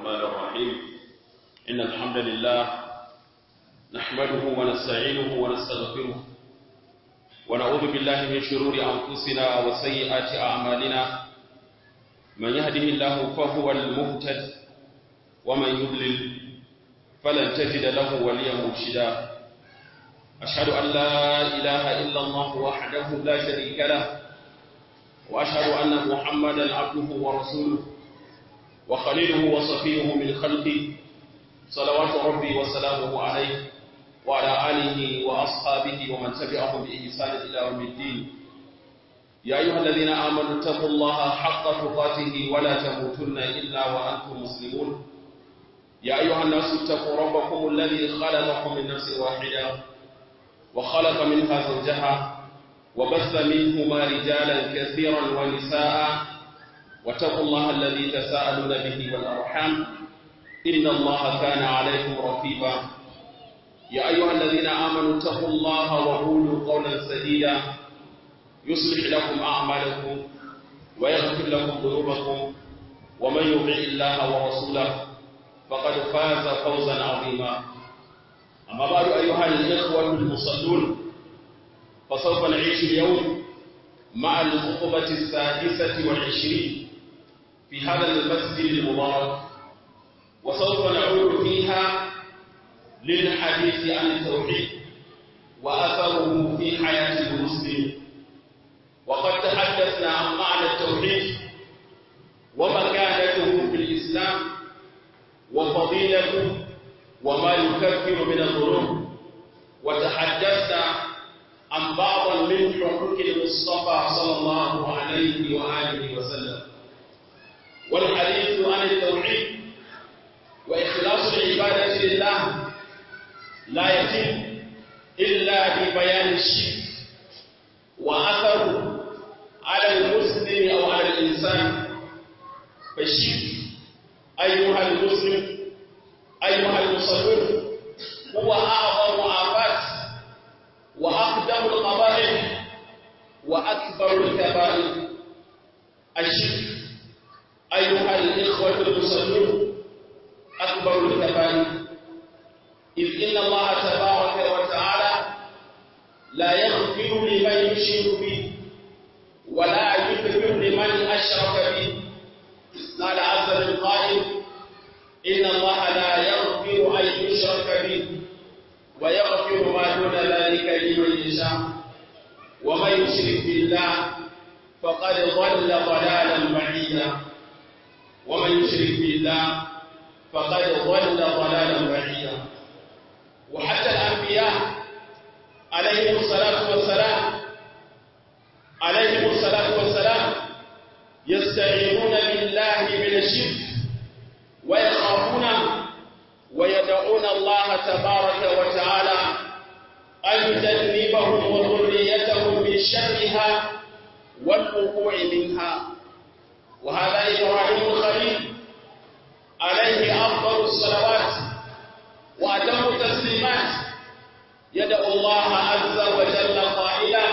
الرحمن الرحيم إن الحمد لله نحمده ونستعينه ونستغفره ونعوذ بالله من شرور أنفسنا وسيئات أعمالنا من يهده الله فهو المهتد ومن يضلل فلن تجد له وليا مرشدا أشهد أن لا إله إلا الله وحده لا شريك له وأشهد أن محمدا عبده ورسوله وخليله وصفيه من خلقه صلوات ربي وسلامه عليه وعلى آله وأصحابه ومن تبعهم بإحسان إلى يوم الدين يا أيها الذين آمنوا اتقوا الله حق تقاته ولا تموتن إلا وأنتم مسلمون يا أيها الناس اتقوا ربكم الذي خلقكم من نفس واحدة وخلق منها زوجها وبث منهما رجالا كثيرا ونساء واتقوا الله الذي تساءلون به والأرحام إن الله كان عليكم رقيبا يا أيها الذين آمنوا اتقوا الله وقولوا قولا سديدا يصلح لكم أعمالكم ويغفر لكم ذنوبكم ومن يطع الله ورسوله فقد فاز فوزا عظيما أما بعد أيها الإخوة المصلون فسوف نعيش اليوم مع الخطبة السادسة والعشرين في هذا المسجد المبارك وسوف نعود فيها للحديث عن التوحيد وأثره في حياة المسلم وقد تحدثنا عن معنى التوحيد ومكانته في الإسلام وفضيلته وما يكفر من الذنوب وتحدثنا عن بعض من حقوق المصطفى صلى الله عليه وآله وسلم والحديث عن التوحيد وإخلاص العبادة لله لا يتم إلا ببيان الشرك وأثره على المسلم أو على الإنسان فالشرك أيها المسلم أيها المصلون هو أعظم آفات وأقدم القبائل وأكبر الكبائر الشرك أيها الإخوة المصلون أكبر الكبائر إذ إن الله تبارك وتعالى لا يغفر لمن يشرك به ولا يغفر لمن أشرك به قال عز من قائل إن الله لا يغفر أن يشرك به ويغفر ما دون ذلك لمن يشاء ومن يشرك بالله فقد ضل ضلالا بعيدا ومن يشرك بالله فقد ضل ضلالا بعيدا وحتى الأنبياء عليهم الصلاة والسلام عليهم الصلاة والسلام يستعينون بالله من الشرك ويخافون ويدعون الله تبارك وتعالى أن يجنبهم وذريتهم من شرها والوقوع منها وهذا إبراهيم الخليل عليه أفضل الصلوات وأتم التسليمات يدعو الله عز وجل قائلا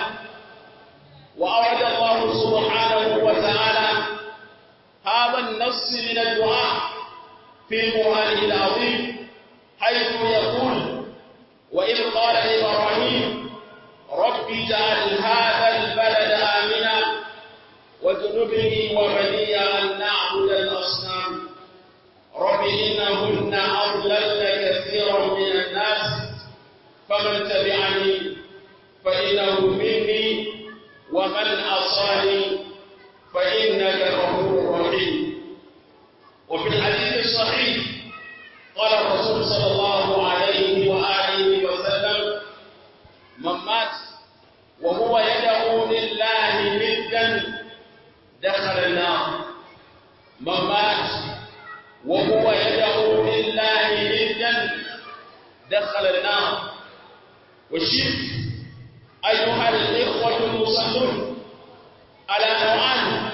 وأورد الله سبحانه وتعالى هذا النص من الدعاء في القرآن العظيم حيث يقول وإذ قال إبراهيم رب اجعل هذا البلد آمنا واجنبني وبني أن نعبد الأصنام رب إنهن أضللن كثيرا من الناس فمن تبعني فإنه مني ومن أصاني فإنك غفور رحيم وفي الحديث الصحيح قال الرسول صلى الله عليه وآله وسلم من مات وهو يدعو لله ندا دخل النار من مات وهو يدعو لله ندا دخل النار والشرك أيها الإخوة المصلون على نوعان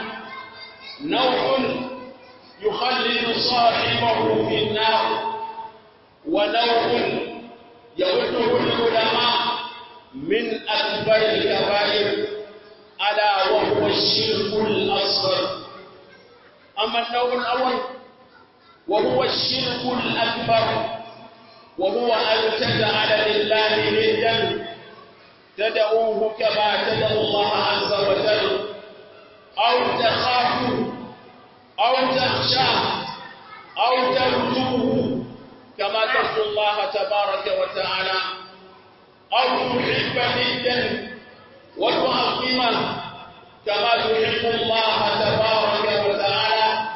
نوع يخلد صاحبه في النار ونوع يعده العلماء من أكبر الكبائر ألا وهو الشرك الأصغر أما النوع الأول وهو الشرك الأكبر وهو أن تجعل لله ندا تدعوه كما تدعو الله عز وجل أو تخافه أو تخشاه أو ترجوه كما ترجو الله تبارك وتعالى أو تحب ندا وتعظمه كما تحب الله تبارك وتعالى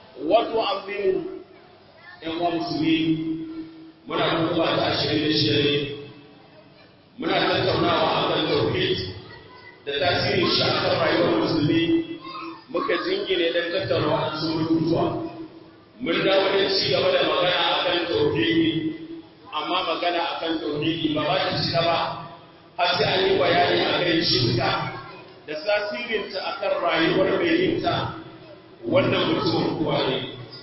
وتعظمه ‘yan wa musulmi muna kuma ta ashirin da shida muna tattaunawa a kan tauhid da tasirin shi a kan rayuwar musulmi muka jingine don tattauna waɗansu rubutuwa mun dawo da ci gaba da magana a kan tauhidi amma magana a kan tauhidi ba ba ta cika ba har sai an yi bayani a kan shirka da tasirinta a kan rayuwar mai yinta wannan mutumin kuwa ne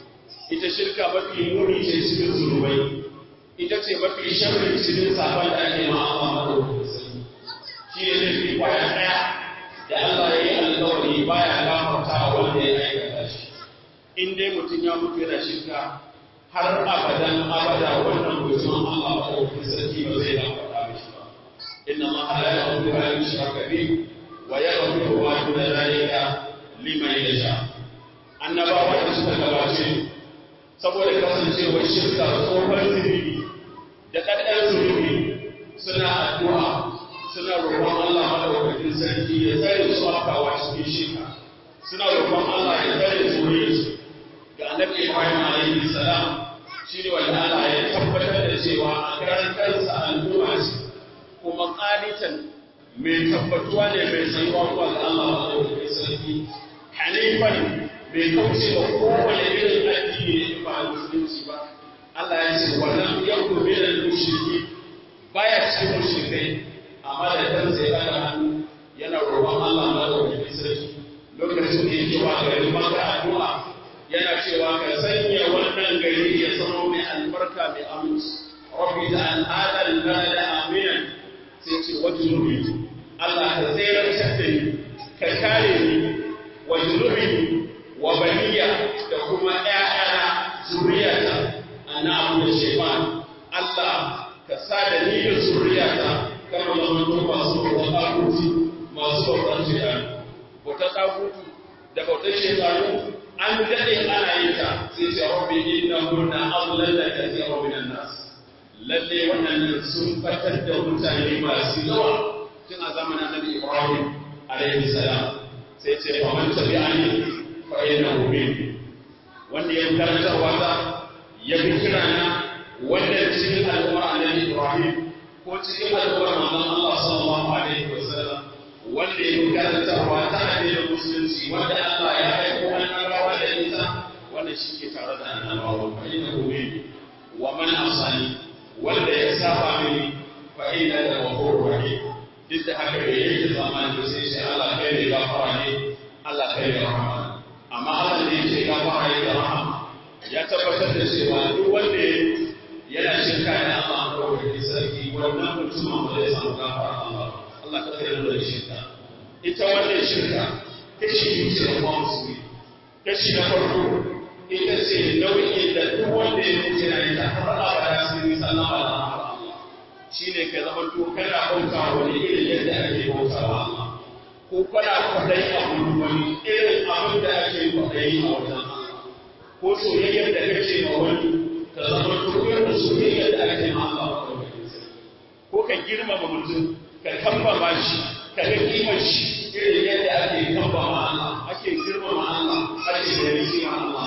ita shirka mafi muni ce cikin zunubai ita ce mafi sharri cikin sabon da ake ma Allah madaukakin shi ne laifi kwaya ɗaya da Allah ya yi alkawari baya gafarta wanda ya aikata shi in dai mutum ya mutu yana shirka har abadan abada wannan mutum Allah madaukakin sarki ba zai gafarta mishi ba inna Allah la yaghfiru an yushraka bihi wa yaghfiru ma duna dhalika liman yasha annabawa da suka gabace saboda kasancewar shirka tsohon zunubi da ƙaɗɗar zunubi suna addu'a suna roƙon Allah madaukakin sarki ya tsare su afkawa cikin shirka suna roƙon Allah ya tsare zuriyarsu ga annabi Ibrahim alaihi salam shine wanda Allah ya tabbatar da cewa a karan kansa al'umma ce kuma qanitan mai tabbatuwa ne mai tsayuwa zuwa ga Allah madaukakin sarki hanifan bai kauce ba kowane irin addini ne ba musulunci ba Allah ya ce wannan yau min al-mushriki baya cikin mushrikai amma da kansa ya daga hannu yana roƙon Allah madaukakin sarki lokacin da yake wa garin Makka addu'a yana cewa ka sanya wannan gari ya zama mai albarka mai aminci rabbi da al'ada al-balada aminan sai ce wajrubi Allah ka tsayar da ni ka kare ni wajrubi wa baniya da kuma ƴaƴana zuriyata ana abu da shaitan Allah ka sa da ni da zuriyata kama zaman masu bautar ɗaguti masu bautar shaitan bautar ɗagutu da bautar shaitanu an daɗe ana yin ta sai ce rabbi inna hunna adlalla kathira min nas lalle wannan sun fatar da mutane masu yawa tun a zamanin annabi Ibrahim alaihi salam sai ce fa man tabi'ani fa innahu minni wanda ya karanta wata ya bi kirana wanda cikin al'ummar annabi Ibrahim ko cikin al'ummar manzon Allah sallallahu alaihi wasallam wanda ya karanta wata addinin musulunci wanda Allah ya aiko annabawa da ita wannan shi ke tare da annabawa fa innahu minni wa man asani wanda ya saba mini fa inna la ghafurur rahim duk da haka bai yake zamani da sai shi Allah kai ne gafara ne Allah kai ne rahama amma Allah ne yake gafara ne da rahama ya tabbatar da cewa duk wanda yana shirka da Allah ko da sarki wannan mutumin ba zai samu gafara Allah Allah ka tsare da shirka ita wannan shirka kashi biyu ce da musulmi kashi na farko ita ce nau'in da duk wanda ya mutu yana ita har abada sai ni sallama da Allah shine ka zama to kana bauta wani irin yadda ake bauta wa Allah ko kana kwadai abu wani irin abin da ake kwadai a wajen Allah ko soyayyar da kake ma wani ka zama tukar da soyayyar da ake ma Allah ko ka girmama mutum ka kambama shi ka ga kimar shi irin yadda ake kambama Allah ake girmama Allah ake da rikima Allah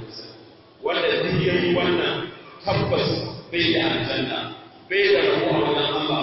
wanda duk yayi wannan tabbas bai da aljanna bai da rabo a wajen Allah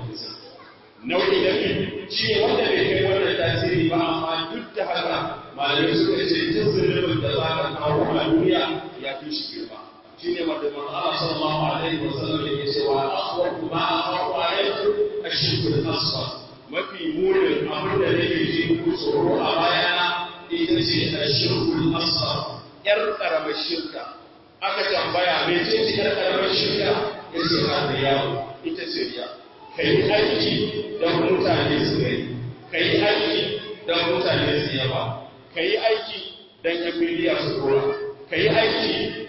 nau'i da shi wanda bai kai wannan tasiri ba amma duk da haka malamai suka ce duk zunubin da za ka kawo a duniya ya fi shi girma shi ne wanda man Allah sallallahu alaihi wa sallam yake cewa akhwafu ma akhafu alaikum ashirku al-asghar mafi munin abin da nake ji ku tsoro a bayana ita ce ashirku al-asghar yar karamar shirka aka tambaya me ce ce yar karamar shirka yace ka riya ita ce riya kai aiki da mutane su gani kai aiki da mutane su yaba ka yi aiki don yan miliya su kora ka yi aiki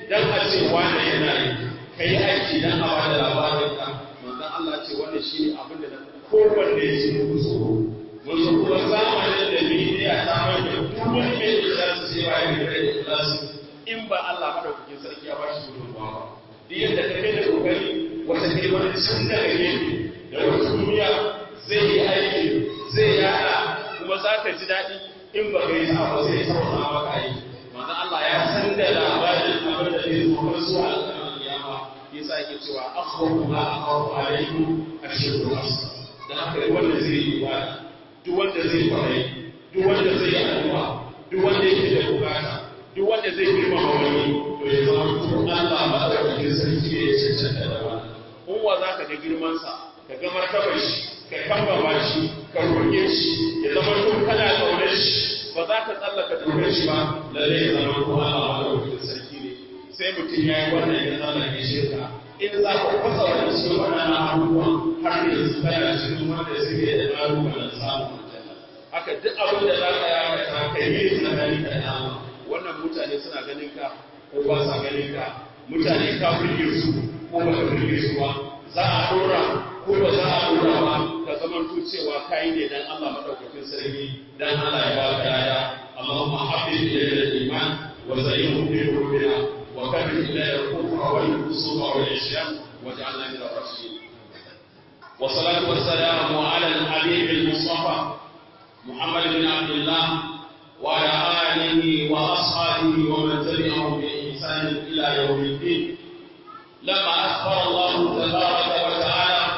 dan a ce wani yana yi ka yi aiki dan a bada labarin ka manzon Allah ce wannan shine abin da kowanne ya ce muku tsoro wasu kuma zamanin da media ta mai da duk wani mai ikhlasi sai ba ya da ikhlasi in ba Allah madaukakin sarki ya ba shi gudunmawa ba duk yadda ka kai da kokari wata kai wani can daga gefe da wata duniya zai yi aiki zai yada kuma za ka ji daɗi in ba ka yi sa ba zai sauka maka aiki manzo Allah ya san da labarin abin da zai zo har zuwa alƙawarin kiyama yasa yake cewa akhwafu ma akhafu alaykum ashirku asr dan haka duk wanda zai yi ibada duk wanda zai kwarai duk wanda zai yi addu'a duk wanda yake da bukata duk wanda zai girmama wani to ya zama ko Allah ba da kake sarki ya cancanta da wannan in wa za ka ga girmansa ka ga martabar shi ka kambama shi ka roƙe shi ya zama to kana ƙaunar shi ba za ka tsallaka dokar shi ba lalle ya zama ko Allah ba da kake sarki ne sai mutum ya yi wannan ya tsallake shirka in za ka kwasa wani cikin waɗannan abubuwan har yanzu kana cikin wanda suke da ƙalubalen samun aljanna haka duk abin da za ka yi ka yi tsakanin ka da wannan mutane suna ganin ka ko ba sa ganin ka mutane ka burge su ko ba ka burge su ba za a dora ko ba za a dora ba ka zaman to cewa kai ne dan Allah madaukakin sarki dan Allah ya baka daya Allahumma hafiz ilayna al-iman wa zayyinhu fi qulubina wa kaffir ilayna al-kufra wal fusuqa wal isyan waj'alna min ar-rashidin والصلاة والسلام على الحبيب المصطفى محمد بن عبد الله وعلى آله وأصحابه ومن تبعهم بإحسان إلى يوم الدين لما أخبر الله تبارك وتعالى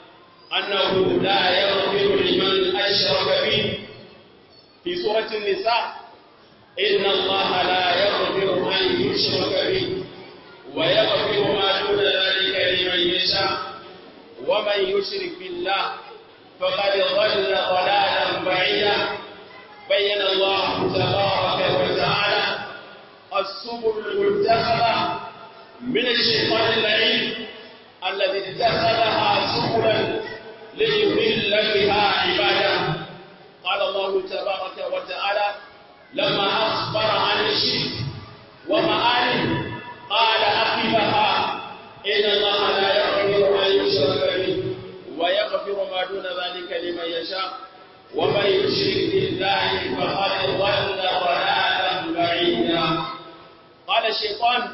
أنه لا يغفر لمن أشرك به في سورة النساء إن الله لا يغفر أن يشرك به ويغفر ما دون ذلك لمن يشاء ومن يشرك بالله فقد ضل ضلالا بعيدا بين الله تبارك وتعالى السبل المتخذة من الشيطان اللعين الذي اتخذها سبلا ليضل بها عباده قال الله تبارك وتعالى لما أخبر عن الشرك ومآله قال عقبها إن الله لا يغفر أن يشرك به ويغفر ما دون ذلك لمن يشاء ومن يشرك بالله فقد ضل ضلالا بعيدا قال الشيطان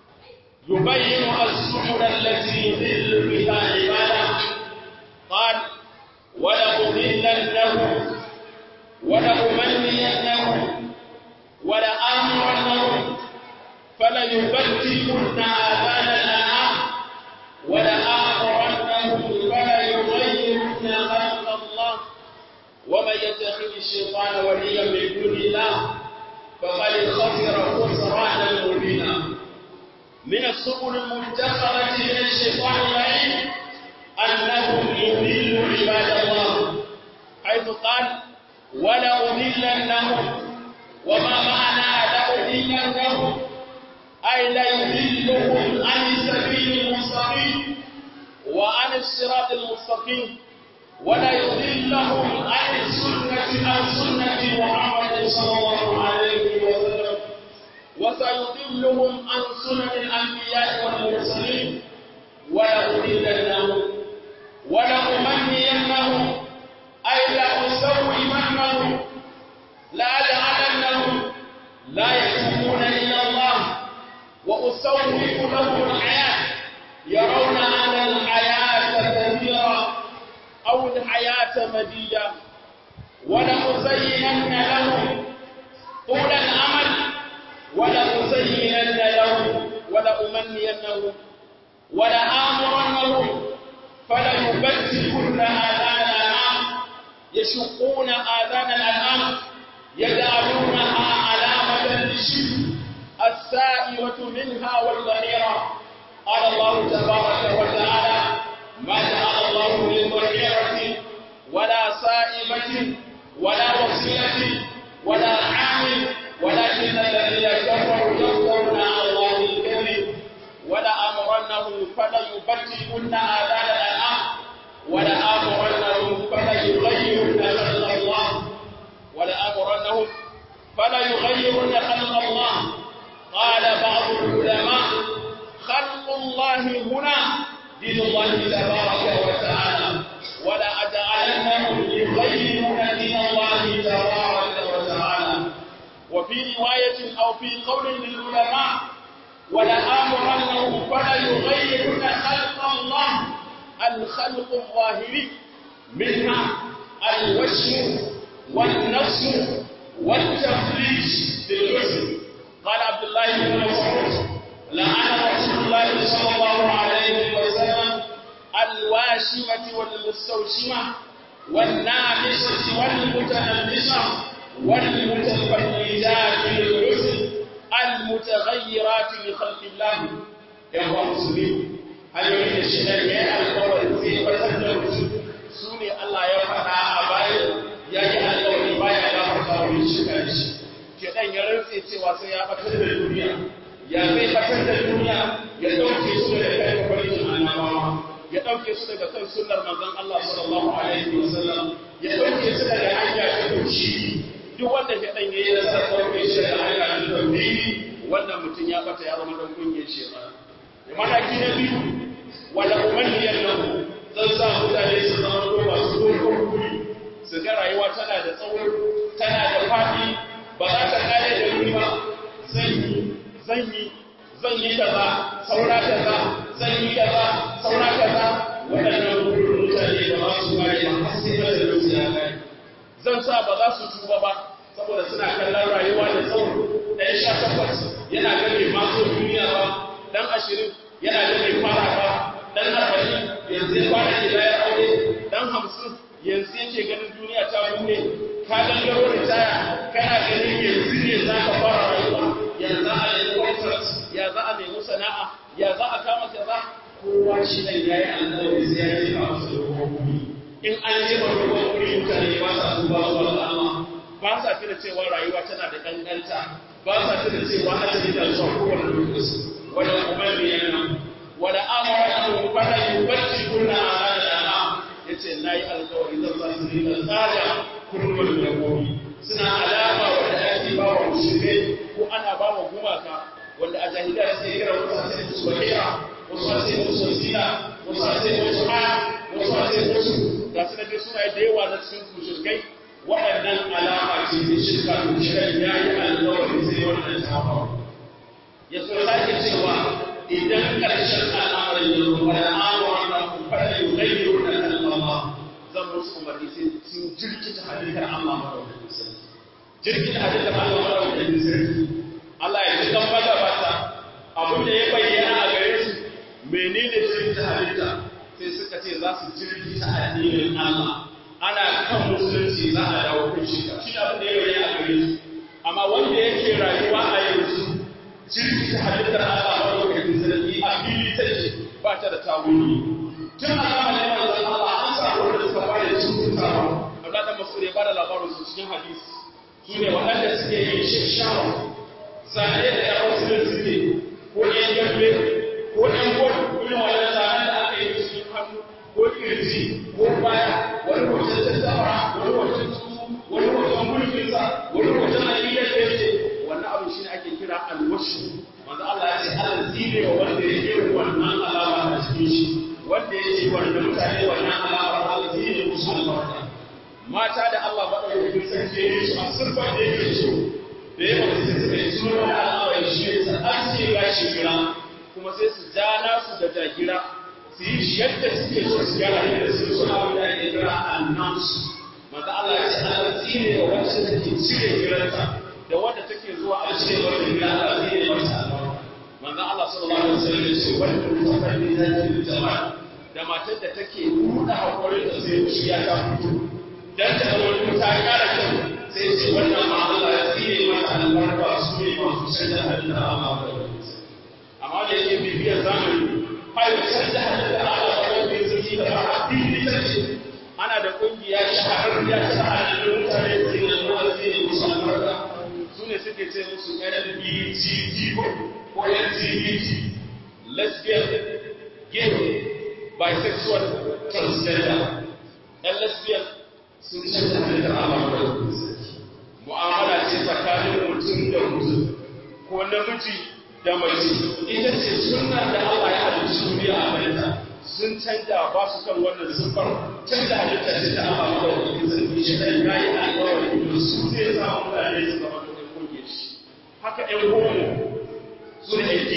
يبين السحر التي يضل بها عباده قال ولأضلنهم ولأمنينهم ولآمرنهم فليبتكن آذان الأنعام ولآمرنهم فليغيرن خلق الله ومن يتخذ الشيطان وليا من دون الله فقد خسر خسرانا مبينا من السبل المتخذة من الشيطان اللعين أنهم يضلوا عباد الله حيث قال ولأضلنهم وما معنى لأضلنهم أي ليضلهم عن السبيل المستقيم وعن الصراط المستقيم ولا يضلهم عن السنة عن سنة محمد صلى الله عليه وسلم وسيضلهم عن سنن الأنبياء والمرسلين ولأضلنهم ولأمنينهم أي لأسومنهم لأجعلنهم لا يتوبون إلى الله وأسوف لهم الحياة يرون أن الحياة كثيرة أو الحياة مديدة ولأزينن لهم طول الأمل ولأزينن لهم ولأمنينهم ولآمرنهم فليبتكن آذان الأنعام يشقون آذان الأنعام يجعلونها علامة للشرك السائرة منها والظهيرة قال الله تبارك وتعالى ما جعل الله للظهيرة ولا سائمة ولا وصيلة ولا عامل ولكن الذين كفروا يفترون على الله الكذب ولأمرنهم فليبتكن آذان الأنعام ولآمرنهم فليغيرن خلق الله ولآمرنهم فليغيرن خلق الله قال بعض العلماء الله هنا دين الله تبارك وتعالى ولا أجعلنهم يغيرون دين الله تبارك وتعالى وفي رواية أو في قول للعلماء ولآمرنهم فلا يغيرون خلق الله الخلق الظاهري منها الوجه والنفس والتفريج بالجسم قال عبد الله بن مسعود لعن رسول الله صلى الله عليه وسلم الواشمة والمستوشمة والنامسة والمتنمسة والمتفرجات بالجسم المتغيرات لخلق الله يا أخوة المسلمين هل يريد الشيطان يا القول في فتن su ne Allah ya faɗa a bayan ya yi alƙawari baya ya faɗa wani shekar shi ke ɗan ya rantse cewa sai ya ɓatar da duniya ya zai ɓatar da duniya ya ɗauke su daga kan kwakwalin annabawa ya ɗauke su daga kan sunnar manzon Allah sallallahu alaihi wasallam ya ɗauke su daga hanya ta tauhidi duk wanda ke ɗan yayi nasar ɗauke shi daga hanya ta tauhidi wannan mutum ya ɓata ya zama ɗan ƙungiyar shekara. Mataki na biyu wala umarniyar lahu zan sa mutane su zama ko masu dogon guri su ga rayuwa tana da tsawo tana da faɗi ba za ta kare da wuri ba zan yi zan yi zan yi kaza saura kaza zan yi kaza saura kaza waɗannan gurin mutane ba za su kare ba har sai da da su ya kare zan sa ba za su tuba ba saboda suna kallon rayuwa da tsawo ɗan sha takwas yana ganin masu duniya ba ɗan ashirin yana ganin fara ba dan arba'in yanzu ya fara gida ya aure dan hamsin yanzu yake ganin duniya ta bude ka gangaro ritaya kana ganin yanzu ne za ka fara rayuwa ya za a nemi contract ya za a nemi sana'a ya za a kama kaza kowa shi ne ya yi alƙawari sai ya je a masa dogon kuri in an je ba dogon kuri mutane ba sa duba zuwa ga Allah ba sa tuna cewa rayuwa tana da ƙanƙanta ba sa tuna cewa ajali da zuwa kowane lokaci wannan umarni yana wala amara an fara yubatti kunna ala yace nayi alƙawari zan sa su rika tsada kurmul da gobi suna alama wanda ake ba wa musulmai ko ana ba wa gumaka wanda a jahiliya sai kira wasu sai musu wakira wasu sai musu wasila wasu sai musu ha wasu sai musu ga su da suna da yawa na cikin mushrikai waɗannan alama ce da shirka da shirka yayi alƙawari sai wannan ta faru ya so sake cewa idan ƙarshen al'amarin ya zo wani amurwa na fara yi gaiyo na kalmama zan musu umarni sai sun jirkita halittar Allah madaukakin sarki jirkita halittar Allah madaukakin sarki Allah ya ji kan bata bata abin da ya bayyana a gare su menene jirkita halitta sai suka ce za su jirkita addinin Allah ana kan musulunci za a dawo kan shi shi abin da ya bayyana a gare su amma wanda yake rayuwa a yanzu jirgin halittar Allah maɗaukakin sarki a fili take ba ta da tawuni. Tun a zamanin manzon Allah an samu wanda suka fara cututawa. Allah da masu ne ba da labarin su cikin hadisi. Su ne waɗanda suke yin shashawa. Zane da ya wasu da suke ko ƴan gambe ko ƴan gwal irin wannan zanen da aka yi cikin hannu ko kirji ko baya wani hoton tattawa wani hoton tsuntsu wani hoton mulkinsa wani hoton aƙidar da yake wannan abin shi ne ake kira alwashi manzo Allah ya ce Allah zire wa wanda ya yi wannan alama a cikin shi wanda ya ce wanda mutane wannan alama Allah zire musu albarka mata da Allah ba da yi sarki ya yi su a sirfar da yake so da ya mutu sai suka yi suna da alama shi ne sa an ce ga shi gira kuma sai su ja nasu da jagira su yi shi yadda suke so su gyara yadda su suna wanda ake kira annansu manzo Allah ya ce Allah zire wa wacce take cire giranta da wadda take zuwa a cikin wannan gida Allah zai yi masa albarka manzo Allah sallallahu alaihi wasallam ya ce wanda mutaka ne zai yi jama'a da matar da take buɗe hakurin da zai ci ya ta fito dan ta ga wani ta kara kyau sai ce wannan ma Allah ya tsire masa albarka su ne masu canza halitta Allah ba amma da yake bibiyar zamani ai canza halitta Allah ba da zai da ba addini take ana da kungiya shahararriya ta halittar mutane da zai da zai yi musu albarka su ne suke ce musu LGBTQ ko LGBT, lesbian, gay, bisexual, transgender. ‘Yan lesbian sun canza halittar Allah da mu'amala ce tsakanin mutum da mutum ko namiji da mace ita ce suna da Allah ya halicci sun canja ba su kan wannan siffar canja halitta ce ta Allah madaukakin sarki shi dan yayi alƙawari su zai sa mutane su zama da koge shi haka ɗan homo su ne ake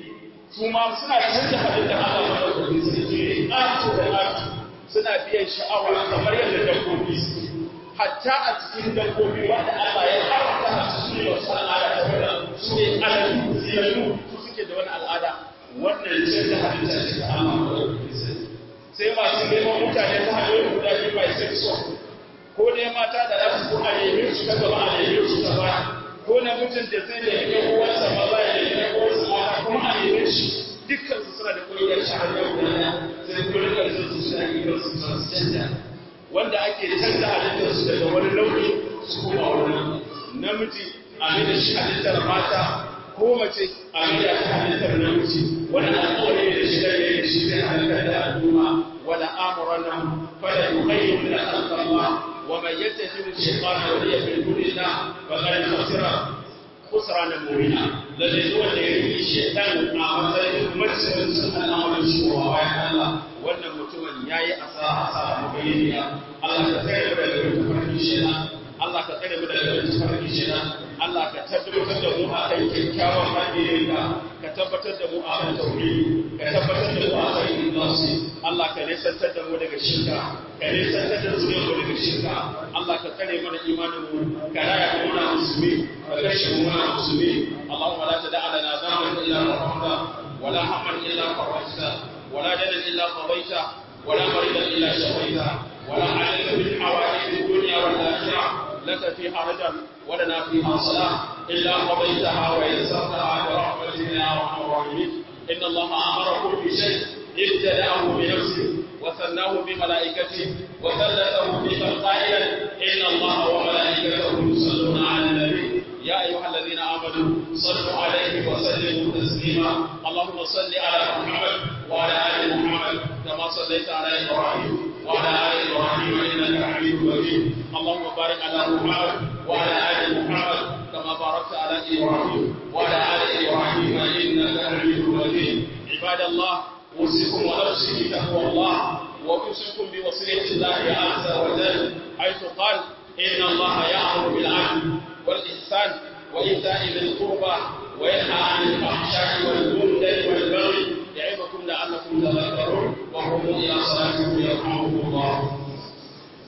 su ma suna canja halitta Allah madaukakin sarki ne ƙato da ƙato suna biyan sha'awa kamar yadda dabbobi su hatta a cikin dabbobi wanda Allah ya haramta su ne wasu al'ada ta wanda su ne aladu ziyarru su suke da wani al'ada wannan canja halitta ce ta Allah madaukakin sarki sai masu neman mutane ta hanyoyin guda biyu mai sexual ko ne mata da za su ko a nemi su ta gaba a nemi su ta baya ko na mutum da zai da yake uwarsa maza ya nemi uwarsa mata kuma a nemi shi dukkan su suna da ƙungiyar shahadar guda sai kuma su suna yi su su canja wanda ake canza halittar su daga wani launi su kuma wani namiji a da shi halittar mata ko mace a da shi halittar namiji wani alƙawari da shi da yake shi zai halittar da al'umma wala amuran fala yughayyiru min khalqillah wa man yattakhidhu shaytana waliya min dunillah faqad khasira khusrana mubina lalle zuwa da yake shaytan a matsayin matsayin sun al'amarin shi wa bayan Allah wannan mutumin yayi asara asara mubayyana Allah ka tsare mu daga tafarkin shaytan Allah ka tsare mu daga tafarkin shaytan Allah ka tabbatar da mu a kan kyakkyawan hadirinka ka tabbatar da mu a kan tauhidi ka tabbatar da mu a kan ikhlasi Allah ka nisantar da mu daga shirka ka nisantar da zuriyar mu daga shirka Allah ka tsare mana imanin mu ka raya mu muna musulmi ka kashe mu muna musulmi Allahumma la tad'a lana dhanban illa ghafarta ولا هما الا فرجته ولا دنا الا قضيته ولا مريضا الا شفيته ولا حاجه من حوائج الدنيا والاخره لك فيها رجل ولنا فيها صلاة إلا قضيتها ويسرتها برحمتك يا أرحم الراحمين إن الله أمركم بشيء ابتدأه بنفسه وثناه بملائكته وثلثه بمن قائلا إن الله وملائكته يصلون على النبي يا أيها الذين آمنوا صلوا عليه وسلموا تسليما اللهم صل على محمد وعلى آل محمد كما صليت على إبراهيم وعلى آل إبراهيم إنك حميد مجيد اللهم بارك على محمد وعلى آل محمد كما باركت على إبراهيم وعلى آل إبراهيم إنك حميد مجيد عباد الله أوصيكم ونفسي بتقوى الله وأوصيكم بوصية الله عز وجل حيث قال إن الله يأمر بالعدل والإحسان وإيتاء ذي القربى وينهى عن الفحشاء والمنكر والبغي يعظكم لعلكم تذكرون وقوموا إلى صلاتكم يرحمكم الله